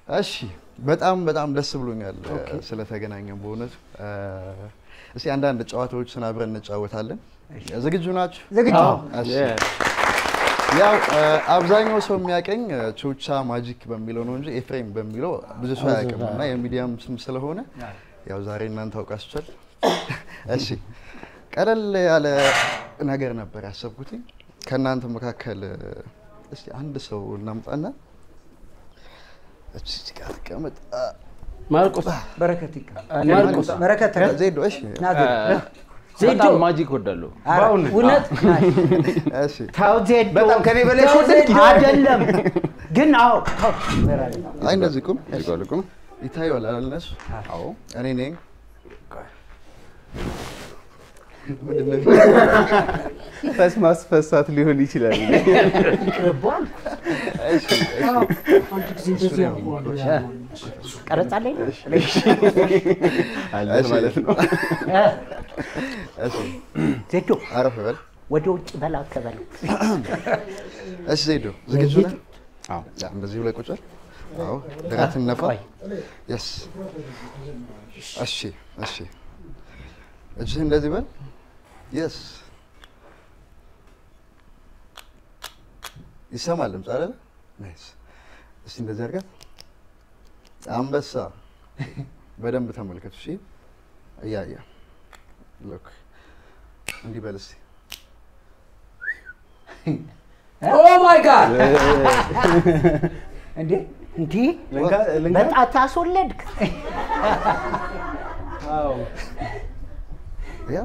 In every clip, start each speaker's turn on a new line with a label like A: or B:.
A: እሺ በጣም በጣም ደስ ብሎኛል ስለተገናኘን በእውነቱ። እስቲ አንዳንድ ጨዋታዎችን አብረን እንጫወታለን። ዝግጁ ናችሁ?
B: ዝግጁ
A: እሺ። ያው አብዛኛው ሰው የሚያቀኝ ቾቻ ማጂክ በሚለው ነው እንጂ ኤፍሬም በሚለው ብዙ ሰው አያውቅም እና የሚዲያም ስም ስለሆነ ያው ዛሬ እናንተ አውቃችኋል። እሺ ቀለል ያለ ነገር ነበር ያሰብኩትኝ ከእናንተ መካከል እስቲ አንድ ሰው እናምጣና እዚህ ጋር ተቀመጥ።
C: ማርቆስ
B: በረከት ይቀ
C: ማርቆስ
B: በረከት
A: ዜዶ እሺ
B: ና ዜዶ
C: ዜዶ ማጂክ ወዳለሁ
B: ኧረ፣ እውነት
A: እሺ
B: ተው ዜዶ
C: በጣም ከኔ በላይ
B: ተው
C: ወደድክ?
B: ዜዶ አይደለም ግን አዎ ተው
A: አይ እንደዚህ ቁም ቁም ይታየዋል አይደል እነሱ
C: አዎ
A: እኔ ነኝ
C: ፈስ ማስፈሳት ሊሆን ይችላል
B: ይቅርቧል አንድ ጊዜ እንደዚህ ያውቀዋል ቀረጻ ላይ ነው
C: አለ
A: እሺ።
C: ማለት ነው
A: እሺ
B: ዜዶ
A: አረፍ በል
B: ወደ ውጭ በላ ከበለው
A: እሺ ዜዶ ዝግጁ ነህ
C: አዎ
A: ያ እንደዚህ ብለህ ቁጭ በል አዎ ደረትን ነፋ
B: ቆይ።
A: የስ እሺ እሺ እጅህ እንደዚህ በል የስ ይሰማል ድምፅ አይደለ ናይስ እስቲ እንደዚህ አድርጋት አንበሳ በደንብ ተመልከቱ እሺ እያየ ሎክ እንዲህ በል እስቲ
B: ኦ ማይ ጋድ እንዴ እንዴ
C: ልንካ- ልንካ?
B: በጣት አስወለድክ
A: ያ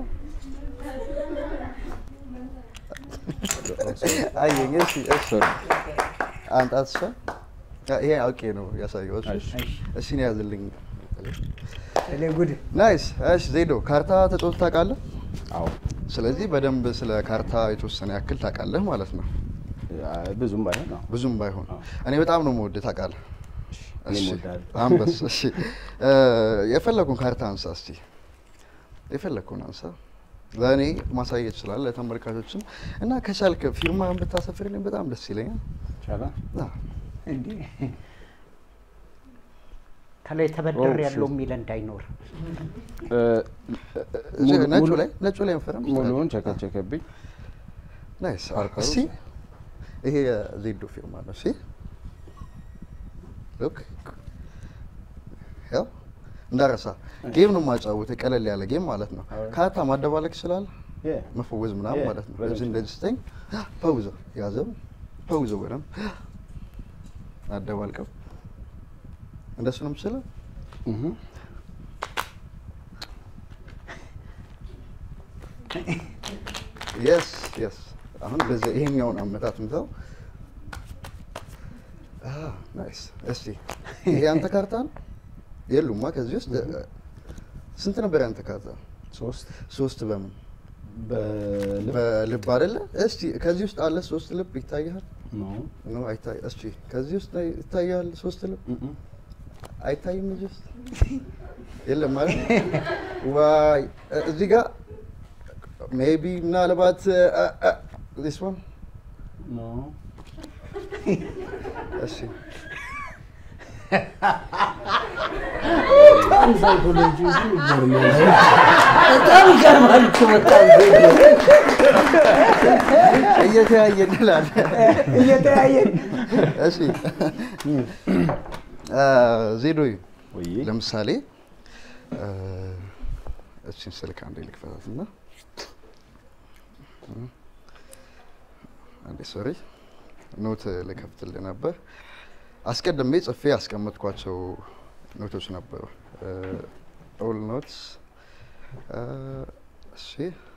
A: አየኝ እሺ እሺ አንጣት እሷ ይሄ አውቄ ነው ያሳየው እሺ እሺ ነው ያዝልኝ
B: እኔ ጉድ
A: ናይስ እሺ ዜዶ ካርታ ተጫውተህ ታውቃለህ
C: አዎ
A: ስለዚህ በደንብ ስለ ካርታ የተወሰነ ያክል ታውቃለህ ማለት ነው
C: ብዙም ባይሆን አዎ
A: ብዙም ባይሆን እኔ በጣም ነው የምወድህ ታውቃለህ
C: እኔም
A: እሺ
C: እወድሃለሁ።
A: አንበስ እሺ እ፣ የፈለኩን ካርታ አንሳ እስቲ የፈለኩን አንሳ ለእኔ ማሳየት ይችላል ለተመልካቾችም እና ከቻልክ ፊርማን ብታሰፍርልኝ በጣም ደስ ይለኛል
C: ይቻላል
A: አ፣
B: እንዴ ከላይ ተበድር
C: ኦ፣
B: ያለው
C: ሺት።
B: የሚል እንዳይኖር
C: እ፣
A: እዚህ
C: ሙሉ-
A: ነጩ
C: ሙሉ-
A: ላይ ነጩ ላይ መፈረም
C: ሙሉውን ቸከቸከብኝ
A: ናይስ
C: ፓርከሩ።
A: እስቲ ይሄ የዜዶ ፊርማ ነው እሺ ሉክ ያው እንዳረሳ ጌም ነው የማጫወተው ቀለል ያለ ጌም ማለት ነው ካርታ ማደባለቅ ይችላል
C: Yeah.
A: መፈወዝ ምናምን
C: Yeah,
A: ማለት ነው
C: በደንብ
A: እዚህ እንደዚህ ስተኝ ፈውዘው ያዘው ፈውዘው በደንብ አደባልቀው እንደሱ ነው የምችለው
C: እህ
A: የስ የስ አሁን በዚህ ይሄኛውን አመታት ምተው ናይስ እስቲ ይሄ ያንተ ካርታ ነው የሉማ ከዚህ ውስጥ ስንት ነበር ያንተ ካርታ
C: ሶስት
A: ሶስት በምን
C: በልብ
A: በልብ አይደለ እስቲ ከዚህ ውስጥ አለ ሶስት ልብ ይታያል
C: ነው
A: ነው አይታይ እስቲ ከዚህ ውስጥ ላይ ይታያል ሶስት ልብ
C: እህ
A: አይታይም እዚህ ውስጥ የለም ማለት ዋይ እዚህ ጋር ሜቢ ምናልባት ዚስ ዋን
C: ነው
A: እሺ
B: በጣም ይገርማል እኮ በጣም
A: እየተያየ እንላለን
B: እየተያየን
A: እሺ ዜዶይ
C: ወይ
A: ለምሳሌ እ፣ እችን ስልክ አንዴ ልክፈታት እና አንዴ ሶሪ ኖት ልከፍትልህ ነበር አስቀድሜ ጽፌ ያስቀመጥኳቸው ኖቶች ነበሩ ኦል ኖትስ እሺ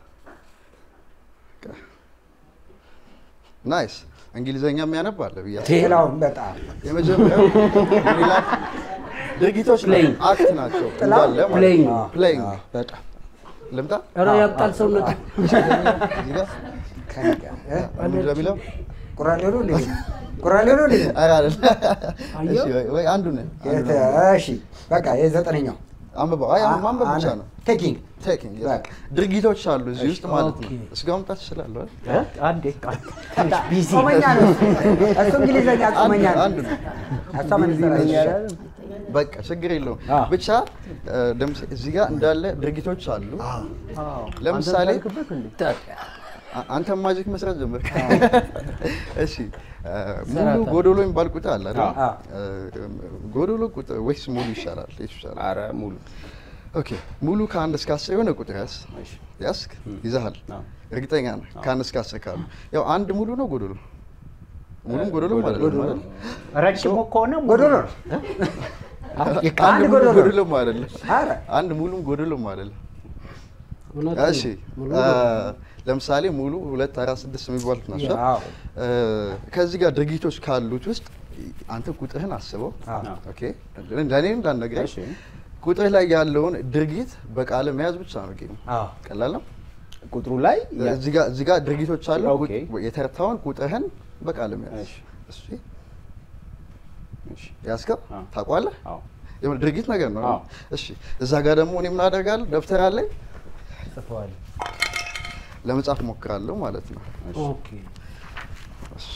A: ናይስ እንግሊዘኛ የሚያነብ አለ ብዬ አስባለሁ።
B: ሌላውን በጣም
A: የመጀመሪያው ምን ይላል? ድርጊቶች
D: Playing.
A: አክት ናቸው
B: ጥላው
A: እንዳለ ማለት
D: Playing.
A: ነው። Playing.
C: በጣም
A: ልምጣ
D: ኧረ ያብጣል ሰውነት
A: እዚህ ጋር
B: ከእኔ ጋር እ?
A: ምንድን ነው የሚለው?
B: ቁራሌ ነው እንዴ? ቁራሌ ነው እንዴ?
A: ኧረ አይደለም።
D: አየሁ።
A: እሺ፣ ወይ- ወይ አንዱን
B: የተ- እሺ በቃ የዘጠነኛው
A: አንብበው። አይ አሁን ማንበብ ብቻ ነው።
B: ቴኪንግ
A: ቴኪንግ yes።
B: በቃ።
A: ድርጊቶች አሉ እዚህ ውስጥ ማለት ነው።
B: ኦኬ።
A: እስጋ መምጣት ትችላለህ አይደል?
B: አንዴ ትንሽ ቢዚ
D: ጾመኛ ነው እሱ። እሱ እንግሊዘኛ ጾመኛ ነው።
A: አንዱ ነው።
D: እሷ መነጽር
A: በቃ ችግር የለውም።
B: አዎ።
A: ብቻ እ፣ ለምሳ- እዚህ ጋር እንዳለ ድርጊቶች አሉ። ለምሳሌ አ- አንተ ማጂክ መስራት ጀመርክ። እሺ እ፣ ሙሉ ጎዶሎ የሚባል ቁጥር አለ አይደል?
D: አዎ።
A: እ፣ ጎዶሎ ቁጥር ወይስ ሙሉ ይሻላል? የቱ ይሻላል?
C: አረ ሙሉ
A: ኦኬ ሙሉ ከአንድ እስከ አስር የሆነ ቁጥር ያዝ ያስክ ይዘሃል።
C: አዎ።
A: እርግጠኛ ነህ? ከአንድ እስከ አስር ካሉ ያው አንድ ሙሉ ነው ጎዶሎ ሙሉም ጎዶሎ ማለት ነው አይደል?
B: ረጅሙ ከሆነ
D: ጎዶሎ ነው።
A: አንድ ሙሉ ጎዶሎም አይደለም።
D: ኧረ
A: አንድ ሙሉም ጎዶሎም አይደለም። እሺ አ፣ ለምሳሌ ሙሉ ሁለት አራት ስድስት የሚባሉት ናቸው።
D: አዎ።
A: እ፣ ከዚህ ጋር ድርጊቶች ካሉት ውስጥ አንተ ቁጥርህን አስበው።
D: አዎ።
A: ኦኬ ለእኔ እንዳልነግረኝ
C: እሺ።
A: ቁጥር ላይ ያለውን ድርጊት በቃል መያዝ ብቻ ነው ጌሙ።
D: አዎ።
A: ቀላል ነው።
C: ቁጥሩ ላይ ያ-
A: እዚህ ጋር እዚህ ጋር ድርጊቶች አሉ።
C: ኦኬ።
A: ቁጥ- የተረታውን ቁጥርህን በቃል መያዝ።
C: እሺ።
A: እሺ
C: እሺ።
A: ያዝከው
C: አዎ።
A: ታውቋለህ?
C: አዎ
A: የሆነ ድርጊት ነገር ነው።
C: አዎ።
A: እሺ እዛ ጋር ደግሞ እኔ ምን አደርጋለሁ? ደብተር አለኝ
B: ጽፈዋል።
A: ለመጻፍ ሞክራለሁ ማለት ነው።
B: ኦኬ
A: እሺ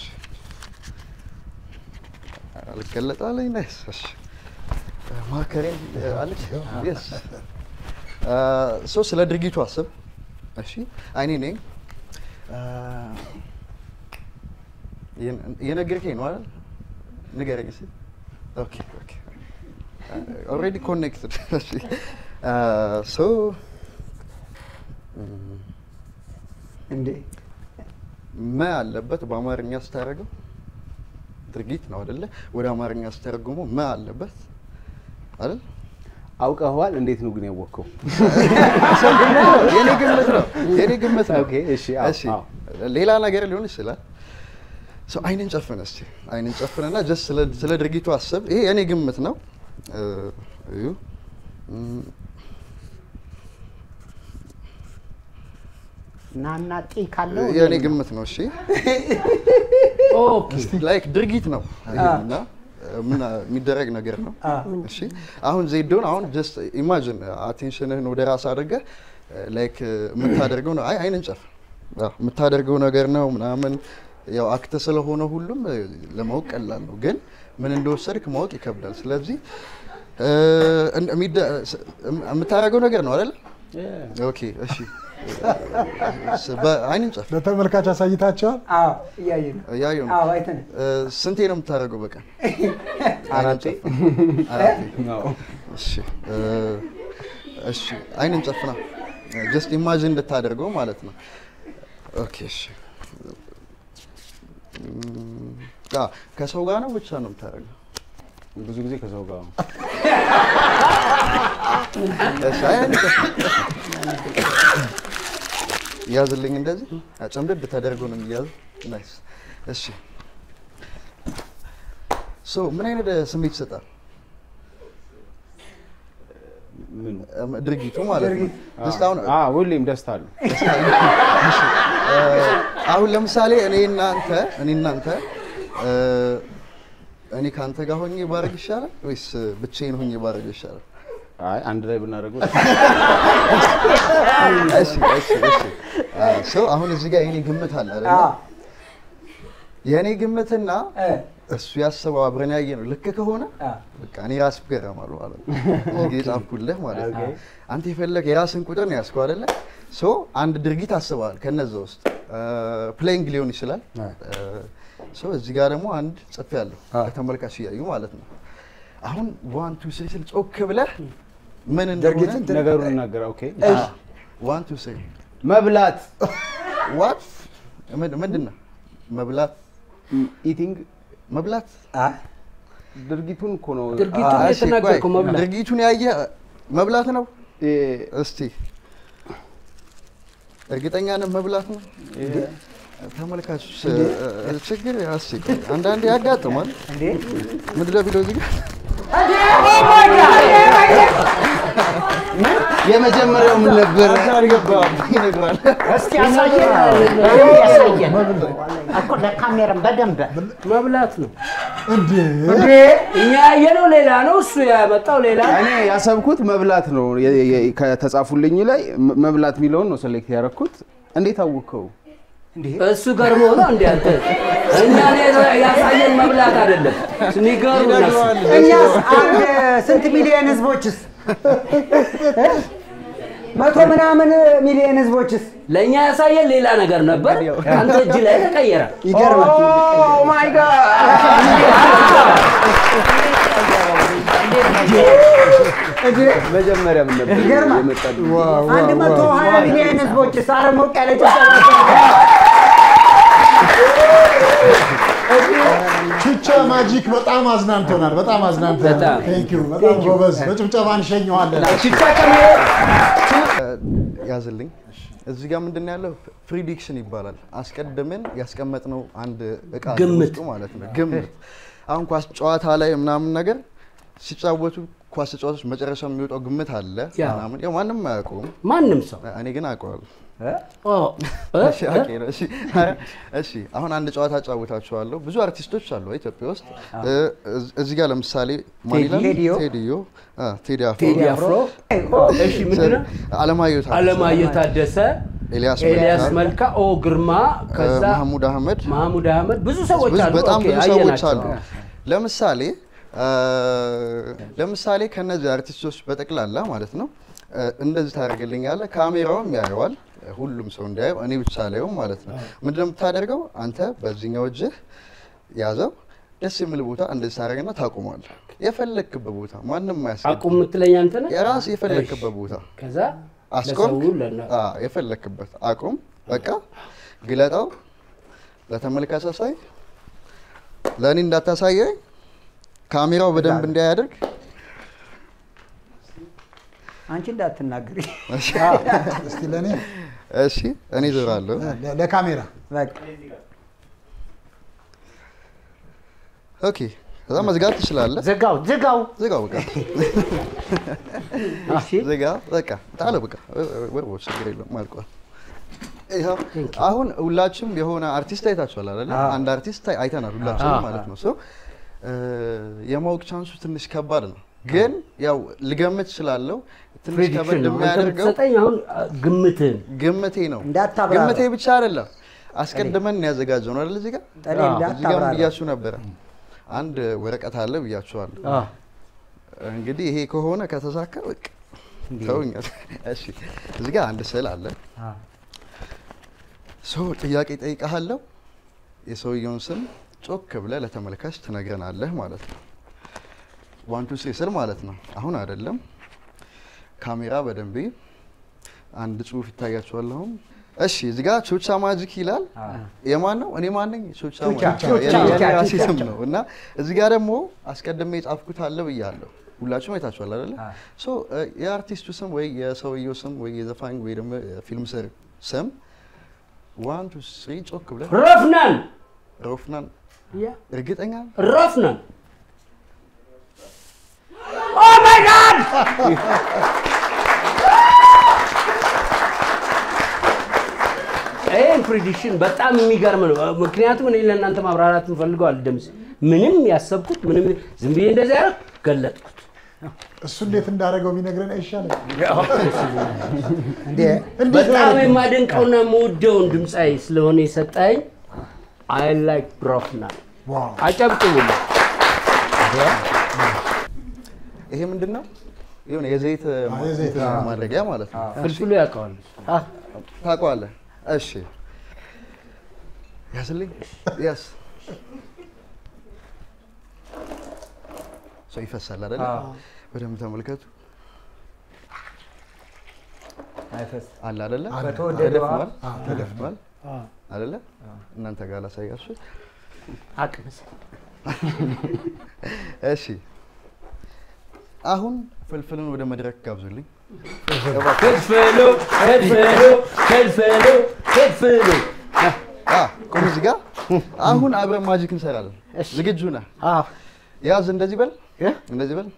A: አልገለጣለኝ ነስ እሺ ማከሬን አለች የስ ሶ ስለ ድርጊቱ አስብ። እሺ አይኔ ነኝ እየነገርከኝ ነው አይደል? ንገረኝ እስኪ። ኦኬ ኦኬ ኦልሬዲ ኮኔክትድ። እሺ ሶ
D: እንዴ
A: መ አለበት በአማርኛ ስታደርገው ድርጊት ነው አይደለ? ወደ አማርኛ ስተረጉሞ መ አለበት አይደል?
C: አውቀኸዋል። እንዴት ነው ግን ያወቅኸው?
A: የኔ ግምት ነው የኔ ግምት ነው።
C: ኦኬ፣ እሺ፣ አዎ፣
A: እሺ
C: አዎ።
A: ሌላ ነገር ሊሆን ይችላል። ሰው አይንን ጨፍን እስቲ አይንን ጨፍንና ጀስት ስለ ስለ ድርጊቱ አስብ። ይሄ የኔ ግምት ነው። እ፣ እዩ እም፣
B: ናና ጢ ካለው
A: የኔ ግምት ነው። እሺ
B: ኦኬ
A: ላይክ ድርጊት ነው ይሄና ምን የሚደረግ ነገር ነው። እሺ አሁን ዜዶን አሁን ጀስት ኢማጂን አቴንሽንህን ወደ ራስ አድርገህ ላይክ የምታደርገው ነው። አይ አይንን ጨፍ አዎ፣ የምታደርገው ነገር ነው ምናምን ያው አክተ ስለሆነ ሁሉም እ፣ ለማወቅ ቀላል ነው፣ ግን ምን እንደወሰድክ ማወቅ ይከብዳል። ስለዚህ እ፣ እንደ- የሚደ- ስ- የምታደርገው ነገር ነው አይደል? ኦኬ እሺ ስ- በአይንን ጨፍ
E: ለተመልካች አሳይታቸዋል።
D: አዎ እያየን ነው።
A: እያየሁ ነው።
D: አዎ አይተን
A: እ፣ ስንቴ ነው የምታደርገው በቀን?
C: አራቴ።
A: አራቴ።
C: አዎ።
A: እሺ እ፣ እሺ አይንን ጨፍና ጀስት ኢማጂን እንድታደርገው ማለት ነው። ኦኬ እሺ እም፣ አ ከሰው ጋር ነው ብቻ ነው የምታደርገው?
C: ብዙ ጊዜ ከሰው ጋር ነው።
A: እሺ አይንን ጨፍና ያዝልኝ እንደዚህ ጨምደድ ተደርጎ ነው የሚያዝ። ናይስ እሺ ሶ ምን አይነት ስሜት ይሰጣል?
C: ምኑ?
A: እም፣ ድርጊቱ ማለት ነው። ጀስት አሁን
C: አ ሁሌም ደስታ አለው።
A: አሁን ለምሳሌ እኔ እናንተ እኔ እናንተ እ፣ እኔ ከአንተ ጋር ሆኜ ባረግ ይሻላል ወይስ ብቻዬን ሆኜ ባረግ ይሻላል?
C: አይ አንድ ላይ ብናደርገው
A: እሺ እሺ እሺ ሰው አሁን እዚህ ጋር የኔ ግምት አለ አይደል?
D: አዎ
A: የኔ ግምትና
D: እ
A: እሱ ያሰበው አብረን ያየ ነው ልክ ከሆነ
D: አዎ
A: በቃ እኔ ራስ ገረማሉ ማለት ነው። እዚህ ጋር የጻፍኩልህ ማለት ነው። አንተ የፈለግ የራስን ቁጥር ነው ያዝከው አይደለ? ሶ አንድ ድርጊት አስበዋል። ከነዛ ውስጥ ፕሌይንግ ሊሆን ይችላል። ሶ እዚህ ጋር ደግሞ አንድ ጽፌ ያለሁ ከተመልካች እያዩ ማለት ነው። አሁን ዋን ቱ ስሪ ስል ጮክ ብለህ ምን እንደሆነ
D: ድርጊትን ት-
C: ነገሩን እናገር። ኦኬ
A: ዋን ቱ ስሪ
C: መብላት
A: ዋት ምንድን ነው መብላት?
C: ኢቲንግ
A: መብላት
D: አይ
C: ድርጊቱን እኮ ነው።
E: ድርጊቱን
A: አ- እሺ፣
E: የተናገርከው
A: ቆይ፣
E: መብላት
A: ድርጊቱን ያየ መብላት ነው።
C: እ፣
A: እስቲ እርግጠኛ ነህ መብላት ነው? ተመልካቾች እ፣ ችግር አስቸ አንዳንዴ ያጋጥማል።
D: እንዴ
A: ምድረ ቢሎ እዚህ ጋር
C: የመጀመሪያው ምን ነበር?
A: አልገባም ይነግራል።
B: እስኪ ያሳየን በደንብ ያሳየን እኮ ለካሜራም በደንብ
E: መብላት ነው። እንዴ
F: እንዴ እኛ ያየነው ሌላ ነው፣ እሱ ያመጣው ሌላ ነው።
C: እኔ ያሰብኩት መብላት ነው። የ- የ- ከተጻፉልኝ ላይ መ- መብላት የሚለውን ነው ሴሌክት ያደረኩት። እንዴት አወቅከው?
F: እሱ ገርሞ ነው እንዴ አንተ? እኛ ያሳየን መብላት አይደለም የሚገርም ነው።
D: እኛስ አንድ ስንት ሚሊዮን ህዝቦችስ መቶ ምናምን ሚሊዮን ህዝቦችስ
F: ለእኛ ያሳየን ሌላ ነገር ነበር፣ አንተ እጅ ላይ ተቀየረ።
D: ይገርማል።
C: ማይ ጋድ መጀመሪያ ምን ነበር
D: ይገርማል።
C: የመጣልኝ?
D: አንድ መቶ ሀያ ሚሊዮን ህዝቦችስ አረ ሞቅ ያለ ጭብጨባ
E: ቹቻ ማጂክ በጣም አዝናንቶናል። በጣም አዝናንቶናል።
F: በጣም።
E: ቴንክ ዩ በጣም ጎበዝ። በጭብጨባ እንሸኘዋለን።
F: ሽቻ ከመሄድ
A: ያዝልኝ። እዚህ ጋር ምንድን ነው ያለው? ፕሪዲክሽን ይባላል። አስቀድመን ያስቀመጥነው አንድ እቃ አለ
F: ግምት።
A: ውስጡ ማለት ነው። ግምት አሁን ኳስ ጨዋታ ላይ ምናምን ነገር ሲጫወቱ ኳስ ተጫዋቾች መጨረሻ የሚወጣው ግምት አለ
F: ያ።
A: ምናምን። ያው ማንም አያውቀውም፣
F: ማንም ሰው
A: እኔ ግን አውቀዋለሁ።
F: ኦ፣ እ?
A: እሺ፣ ኦኬ ነው። እሺ፣ እሺ። አሁን አንድ ጨዋታ ጫውታችኋለሁ። ብዙ አርቲስቶች አሉ ኢትዮጵያ ውስጥ። እ፣ እዝ- እዚህ ጋር ለምሳሌ ማን ይላል?
D: ቴዲዮ።
A: ቴዲዮ፣ አ፣ ቴዲ አፍሮ፣
F: ቴዲ አፍሮ፣ እሺ ምንድን ነው?
A: አለማየሁ ታደሰ፣
F: አለማየሁ ታደሰ፣
A: ኤልያስ
F: ኤልያስ
A: መልካ፣
F: መልካ፣ ኦ ግርማ፣ ከዛ
A: መሐሙድ አህመድ
F: መሐሙድ አህመድ ብዙ ሰዎች
A: ብዙ-
F: አሉ።
A: በጣም
F: ኦኬ፣
A: ብዙ ሰዎች
F: አየናቸው።
A: አሉ። ለምሳሌ አ፣ ለምሳሌ ከነዚህ አርቲስቶች በጠቅላላ ማለት ነው አ፣ እንደዚህ ታደርግልኛለህ። ካሜራውም ያየዋል፣ ሁሉም ሰው እንዲያየው፣ እኔ ብቻ ላየው ማለት ነው። ምንድነው የምታደርገው? አንተ በዚህኛው እጅህ ያዘው፣ ደስ የሚል ቦታ እንደዚህ ታደርግና ታቆማለህ። የፈለክበት ቦታ ማንም አያስገድም።
F: አቁም የምትለኝ አንተ ነህ?
A: የራስ የፈለክበት ቦታ
F: ከዛ
A: አስቆምክ፣
F: ለሰው ለና-
A: አ፣ የፈለክበት አቁም። በቃ ግለጠው፣ ለተመልካች አሳይ። ለእኔ እንዳታሳየኝ ካሜራው በደንብ እንዲያደርግ
D: አንቺ እንዳትናገሪ
E: እስቲ ለእኔ
A: እሺ፣ እኔ ዞራለሁ።
E: ለ- ለካሜራ
D: በቃ
A: ኦኬ፣ ከዛ መዝጋት ትችላለህ።
B: ዝጋው ዝጋው።
A: ዝጋው፣ በቃ
F: እሺ
A: ዝጋ፣ በቃ ጣለው፣ በቃ ወርቦ ችግር የለውም አልቋል። ይኸው አሁን ሁላችሁም የሆነ አርቲስት አይታችኋል አይደለ? አንድ አርቲስት አይ- አይተናል ሁላችንም ማለት ነው። ሶ የማወቅ ቻንሱ ትንሽ ከባድ ነው፣ ግን ያው ልገምት እችላለሁ። ትንሽ
F: ፕሬዲክሽን
A: ከበድ
F: ነው። አንተ
A: የሚያደርገው
F: ብትሰጠኝ አሁን አ፣ ግምትህን
A: ግምቴ ነው።
D: እንዳታብራራ።
A: ግምቴ ብቻ አይደለም አስቀድመን ያዘጋጀው ነው አይደል? እዚህ ጋር
D: ጠኔ
F: አዎ፣
A: እዚህ ጋር
D: እንዳታብራራ
A: ብያችሁ ነበረ። አንድ ወረቀት አለ ብያችኋለሁ።
F: አ፣
A: እንግዲህ ይሄ ከሆነ ከተሳካ በቃ ተውኛል። እሺ እዚህ ጋር አንድ ስዕል አለ። ሰው ጥያቄ ጠይቀሃለሁ። የሰውየውን ስም ጮክ ብለህ ለተመልካች ትነግረናለህ ማለት ነው። ዋን ቱ ስሪ ስል ማለት ነው። አሁን አይደለም። ካሜራ በደንብ ይይ። አንድ ጽሁፍ ይታያችኋል አሁን። እሺ እዚህ ጋር ቹቻ ማጂክ ይላል። የማን ነው? እኔ ማን ነኝ? ቹቻ ማጂክ የኔ- የኔ ራሴ ስም ነው እና እዚህ ጋር ደግሞ አስቀድሜ የጻፍኩት አለ ብያለሁ። ሁላችሁም አይታችኋል አይደለ? ሶ የአርቲስቱ ስም ወይ የሰውየው ስም ወይ የዘፋኝ ወይ ደግሞ የፊልም ሰር ስም ዋን ቱ ስሪ ጮክ ብለህ
F: ረፍናን
A: ሮፍናን
F: ያ
A: እርግጠኛ
F: ረፍናን ኦ ማይ ጋድ ይህን ፕሪዲክሽን በጣም የሚገርም ነው። ምክንያቱም እኔ ለእናንተ ማብራራት እንፈልገው አልደምስ ምንም ያሰብኩት ምንም ዝም ብዬ እንደዚህ ያደረግ ገለጥኩት።
E: እሱ እንዴት እንዳደረገው ቢነግረን አይሻልም?
D: እንዴ
E: እንዴት
F: በጣም
E: ነው
F: የማደንቀውና የምወደውን ድምፃዊ ስለሆነ የሰጠኝ አይ ላይክ ሮፍናን
E: ዋው
F: አጨብጭቡልኝ።
A: ይሄ ምንድን ነው? የሆነ የዘይት
E: የዘይት
A: ማድረጊያ ማለት ነው።
F: ፍልፍሉ ያውቀዋል።
A: ታውቀዋለህ? እሺ ያስልኝ ያስ ሰው ይፈሳል አይደለ? በደንብ ተመልከቱ። አለ አይደለ?
D: በተወደደ ውሃ።
A: ተደፍኗል ተደፍኗል አይደለ? እናንተ ጋር ላሳያችሁ።
B: አቅምስ
A: እሺ አሁን ፍልፍልን ወደ መድረክ ጋብዙልኝ።
F: ፍልፍሉ ፍልፍሉ ፍልፍሉ ፍልፍሉ
A: አ ቁም እዚህ ጋር አሁን አብረን ማጂክ እንሰራለን። ዝግጁ ነህ?
B: አዎ
A: ያዝ፣ እንደዚህ በል፣
B: እ?
A: እንደዚህ በል።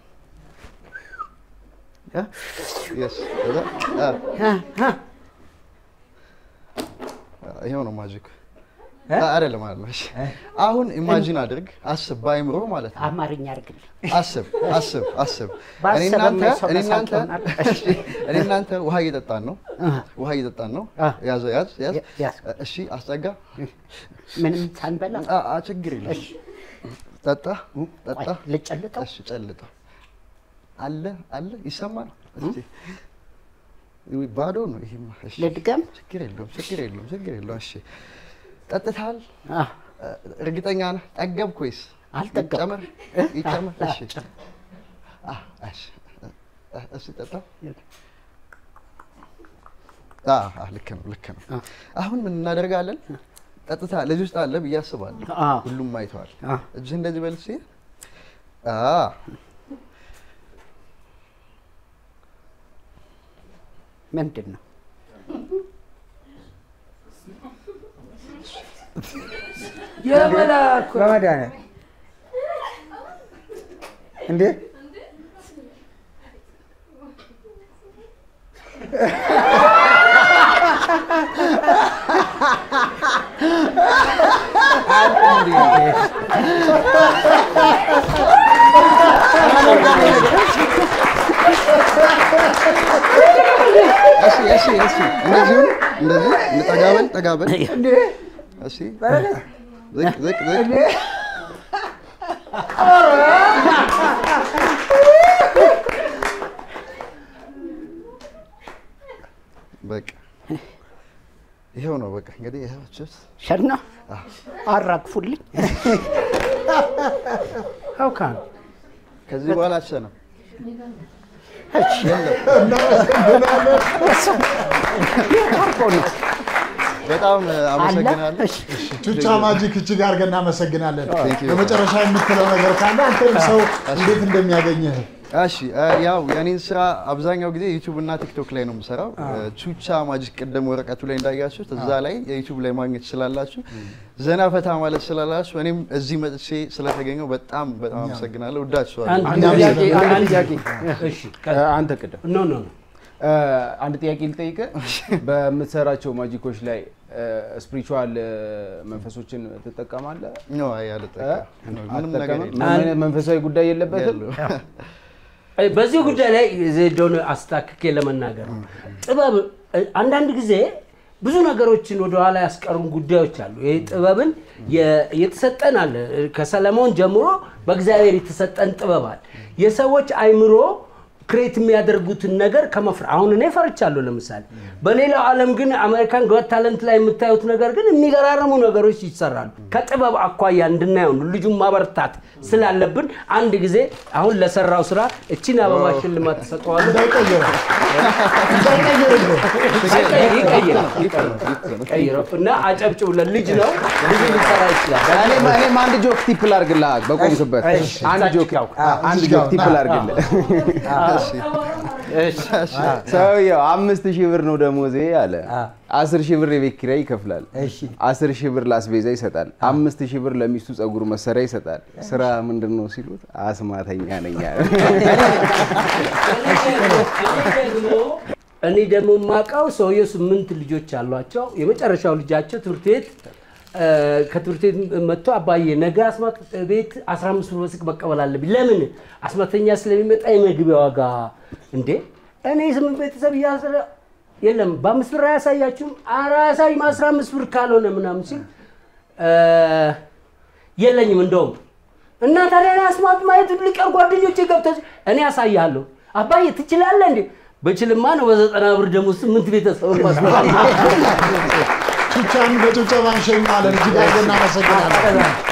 B: እ?
A: የስ ከዛ አ
B: አ፣ አ፣
A: ይሄው ነው ማጂክ። አይደለም አይደለም። እሺ አሁን ኢማጂን አድርግ፣ አስብ፣ በአይምሮ ማለት ነው።
B: አማርኛ አድርግልኝ።
A: አስብ አስብ አስብ።
B: ባሰበ
A: እኔ እናንተ
B: የማይሰው
A: እኔ እናንተ
B: መሳቅ ይሆናል።
A: እሺ፣ እኔ እናንተ ውሃ እየጠጣን ነው። ውሃ እየጠጣን ነው።
B: አ።
A: ያዝ ያዝ ያዝ።
B: ያዝ።
A: እሺ አስጠጋ።
B: ምንም ሳንበላ
A: አ አ ችግር የለም። ጠጣ ጠጣ።
B: ቆይ፣ ልጨልጠው።
A: እሺ ጨልጠው። አለ አለ ይሰማል። እስቲ ውይ፣ ባዶ ነው ይሄማ። እሺ
B: ልድገም።
A: ችግር የለውም ችግር የለውም ችግር የለውም። እሺ ጠጥተሃል?
B: አ፣
A: እርግጠኛ ነህ? ጠገብክ ወይስ
B: አልጠገብኩም።
A: ይጨመር ይጨመር?
B: አ፣
A: እሺ
B: ጨም-
A: አ፣ እሺ አ፣ እሺ ጠጣ። አ፣ አ፣ ልክ ነው ልክ ነው። አሁን ምን እናደርጋለን? ጠጥታ ልጅ ውስጥ አለ ብዬ አስባለሁ።
B: አ፣
A: ሁሉም አይተዋል።
B: አ፣
A: እጅህ እንደዚህ በል እስኪ። አ
B: ምንድን ነው?
F: የመላኩ
D: በመድኃኒዓለም እንዴ
A: እሺ እሺ እሺ እንደዚሁ እንደዚህ ጠጋ በል ጠጋ በል። እሺ ዝቅ ዝቅ ዝቅ በቃ ይኸው ነው በቃ እንግዲህ ይኸው ችስ
B: ሸና አራግፉልኝ።
F: ሀውካን
A: ከዚህ በኋላ አትሸንም። በጣም አመሰግናለሁ።
B: እሺ፣
E: ቹቻ ማጂክ እጅግ አድርገን እናመሰግናለን።
A: Thank you.
E: በመጨረሻ የምትለው ነገር ካለ አንተም ሰው እንዴት እንደሚያገኝህ
A: እሺ እ፣ ያው የኔን ስራ አብዛኛው ጊዜ ዩቲዩብ እና ቲክቶክ ላይ ነው የምሰራው። ቹቻ ማጂክ ቅድም ወረቀቱ ላይ እንዳያችሁት እዛ ላይ የዩቲዩብ ላይ ማግኘት ትችላላችሁ። ዘና ፈታ ማለት ስላላችሁ እኔም እዚህ መጥቼ ስለተገኘው በጣም በጣም አመሰግናለሁ። ወዳችኋለሁ።
F: አንድ
E: እኛም
F: ጥያቄ
E: ስለምን-
F: አንድ
C: ጥያቄ
F: እሺ
C: እ፣ አንተ ቅድም
F: ኖ ኖ ኖ
C: እ፣ አንድ ጥያቄ ልጠይቅ። በምትሰራቸው ማጂኮች ላይ ስፒሪቹዋል መንፈሶችን ትጠቀማለህ?
A: ኖ አይ አልጠቀምም። ምንም ነገር
C: አትጠቀምም?
A: የለም።
C: ምንም አይነት መንፈሳዊ ጉዳይ የለበትም?
A: የለውም።
F: በዚህ ጉዳይ ላይ ዜዶን አስታክኬ ለመናገር ነው። ጥበብ እ፣ አንዳንድ ጊዜ ብዙ ነገሮችን ወደኋላ ያስቀሩን ጉዳዮች አሉ። ይህ ጥበብን የ- የተሰጠን አለ። ከሰለሞን ጀምሮ በእግዚአብሔር የተሰጠን ጥበብ አለ። የሰዎች አይምሮ ክሬት የሚያደርጉትን ነገር ከመፍራ አሁን እኔ ፈርቻለሁ። ለምሳሌ በሌላው ዓለም ግን አሜሪካን ጎት ታለንት ላይ የምታዩት ነገር ግን የሚገራረሙ ነገሮች ይሰራሉ። ከጥበብ አኳያ እንድናየው ነው። ልጁን ማበረታት ስላለብን አንድ ጊዜ አሁን ለሰራው ስራ እቺን አበባ ሽልማት ተሰጠዋለሁ።
E: እንዳይቀየረው
F: ቀይረው እና አጨብጭቡለት። ልጅ ነው ልጁ ሊሰራ ይችላል።
C: እኔም እኔም አንድ ጆክ ቲፕ ላድርግልህ በቆምክበት አንድ ጆክ አንድ ጆክ ቲፕ ላድርግልህ። ሰውየው አምስት ሺህ ብር ነው ደሞዜ አለ። አስር ሺህ ብር የቤት ኪራይ ይከፍላል። አስር ሺህ ብር ለአስቤዛ ይሰጣል። አምስት ሺህ ብር ለሚስቱ ጸጉር መሰሪያ ይሰጣል። ስራ ምንድን ነው ሲሉት አስማተኛ ነኝ አለ።
F: እኔ ደግሞ የማውቀው ሰውየው ስምንት ልጆች አሏቸው። የመጨረሻው ልጃቸው ትምህርት ቤት እ፣ ከትምህርት ቤት መጥቶ አባዬ ነገ አስማት ቤት 15 ብር በስቅ መቀበል አለብኝ። ለምን አስማተኛ ስለሚመጣ የመግቢያ ዋጋ እንዴ እኔ ስምንት ቤተሰብ እያስረ የለም በአምስት ብር አያሳያችሁም? ኧረ አያሳይም 15 ብር ካልሆነ ምናምን ሲል እ፣ የለኝም እንደውም እና ታዲያ እኔ አስማት ማየት ልቀር ጓደኞቼ ገብተው እኔ ያሳያለሁ። አባዬ ትችላለህ እንዴ? በችልማ ነው በዘጠና ብር ደግሞ ስምንት ቤተሰብ ማስመጣት
E: ቹቻን በጭብጨባ እንሸኘዋለን። እጅግ አድርገን እናመሰግናለን።